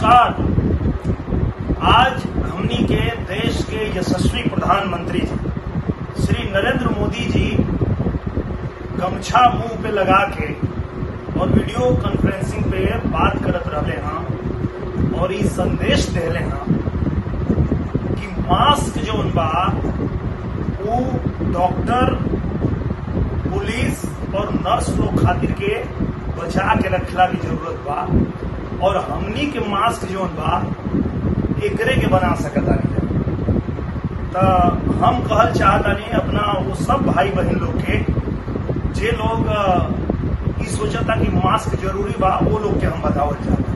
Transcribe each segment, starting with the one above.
नमस्कार आज हमनी के देश के यशस्वी प्रधानमंत्री जी श्री नरेंद्र मोदी जी गमछा मुंह पे लगा के और वीडियो कॉन्फ्रेंसिंग पे बात करत रहले हैं और ये संदेश देले हैं कि मास्क जो बा वो डॉक्टर पुलिस और नर्स लोग खातिर के बचा के रखला की जरूरत बा और हमनी के मास्क जो बा एकरे के बना सकता नहीं तो हम कहल चाहतानी अपना वो सब भाई बहन लोग के जे लोग अ, ई सोचता कि मास्क जरूरी बा वो लोग के हम बतावल चाहता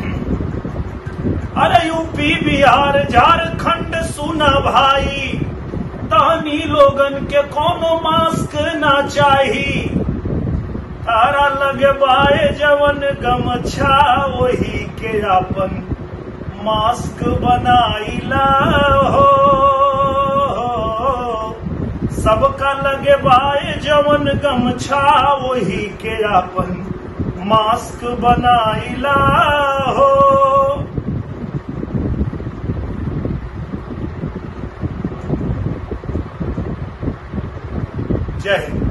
अरे यूपी बिहार झारखंड सुना भाई तहनी लोगन के कोनो मास्क ना चाही तारा लगे बाए जवन गमछा वही के अपन मास्क बनाइला हो सबका लगे बाए जवन गमछा वही के अपन मास्क बनाइला हो जय हिंद